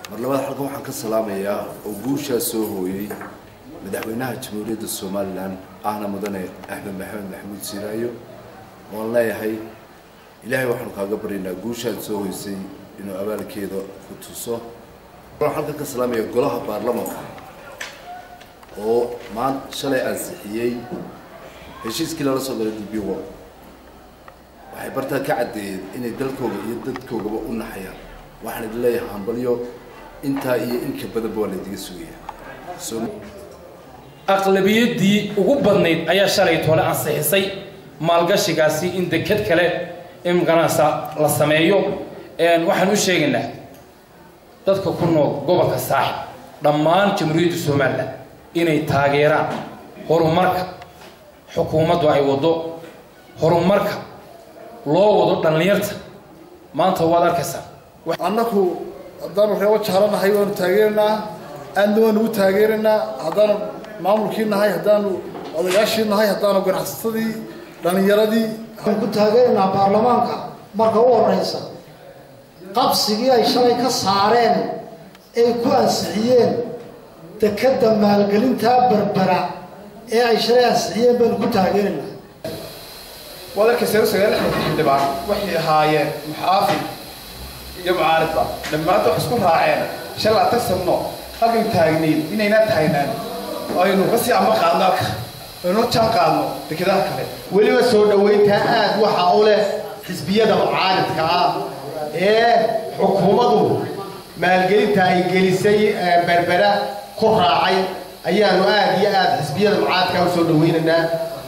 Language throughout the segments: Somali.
mar labaad halkan waxaan ka salaamayaa oo guushaa soo hooyey madaxweynaha jamhuuriyadda somalilan ahna mudane axmed maxamed maxamuud siiraayo waan leeyahay ilaahay waxaanu kaaga baryaynaa guushaad soo hoysay inuu abaalkeeda ku tuso waxaan halkan ka salaamayaa golaha baarlamanka oo maan shalay ansixiyey heshiiskii lala soo galay db wo waxay bartaa ka caddeeyeen inay dalkooga iyo dadkoogaba u naxayaan waxaan idin leeyahay hambalyo intaa iyo inka badanba waa laydiga sugayaa aqlabiyaddii ugu badnayd ayaa shalay toole ansixisay maalgashigaasi in deked kale imganasa la sameeyo waxaan u sheegaynaa dadka ku nool gobolka saaxib dhammaan jamhuuriyadda somalilan inay taageeraan horumarka xukuumaddu ay waddo horumarka loo wado dhallinyarta maanta waad arkaysaa annaku haddaanu reebo jaalanahay waanu taageeraynaa aadna waanu u taageeraynaa haddaanu maamulkii nahay haddaanu odayaashii nahay haddaanu ganacsatadii dhallinyaradii waxaan ku taageeraynaa baarlamaanka marka u horeysa qabsigii ay shalay ka saareen ay ku ansixiyeen dekadda maalgelintaa berbera ee ay shalay ansixiyeen baanu ku taageeraynaa waad arkaysa sagaal xildhibaan waxay ahaayeen muxaafid iyo mucaaridba dhammaanta wax isku raaceen shan laatan sano halkan taagnayn inaynaa taagnaan aynu kasii amba qaadno halka aynu jaan qaadno dekedaha kale weliba soo dhoweyntaa aad waxa u leh xisbiyada mucaaridka ah ee xukuumaddu maalgelinta ay gelisay berbera ku raacay ayaanu aad iyo aad xisbiyada mucaaridka u soo dhaweynaynaa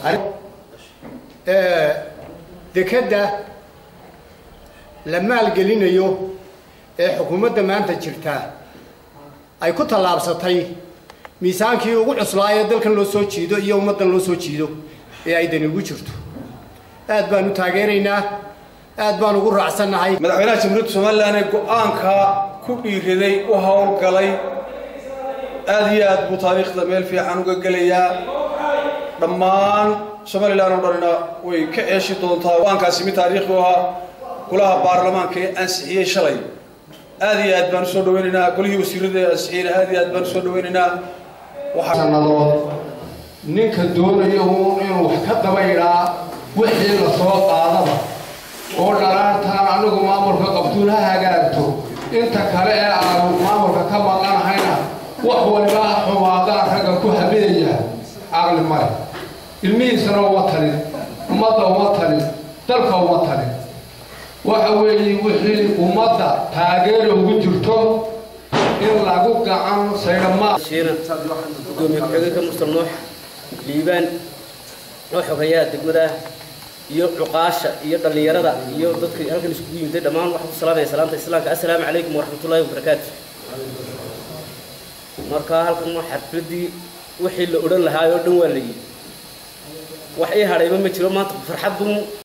dekedda la maalgelinayo ee xukuumadda maanta jirtaa ay ku tallaabsatay miisaankii ugu cuslaayo dalkan loo soo jiido iyo ummaddan loo soo jiido ee ay dani ugu jirto aad baan u taageeraynaa aad baan ugu raacsannahay madaxweynaha jamhuuriyadda somalilan ee go-aanka ku dhiiraday u howlgalay aad iyo aad buu taariikhda meel fiican uga gelayaa dhammaan somalilan oo dhanina way ka ceeshi doontaa go-aankaasi mid taariikhi u ahaa golaha baarlamaanka ee ansixiyey shalay aad iyo aad baan usoo dhaweynaynaa golihii wasiirada ee ansixiyeyna aad iyo aad baan usoo dhaweynaynaa sannadood ninka doonaya uun inuu wax ka dabaydhaa wixii la soo qaadaba oo dhalaantaan anigu maamulka qabtuun ha hagaagto inta kale ee aanu maamulka ka maqanahayna wax waliba xumaadaan ragga ku habeeya caqli male ilmihiisana uma talin ummadda uma talin dalka uma talin waxa weeye wixii ummadda taageera ugu jirto in lagu gacan saydhamaa gudoomiye ku-xigeenka mustar nuux liibaan oo xogeeyaha degmada iyo cuqaasha iyo dhallinyarada iyo dadka halkan iskugu yimiday dhammaan waxaan ku salaamaya salaanta islaamka assalaamu calaykum waraxmatullaahi wabarakaatu marka halkan waa xafladii wixii la odhan lahaa oo dhan waa la yidhi wax ii hadhayba ma jiro maanta farxad bun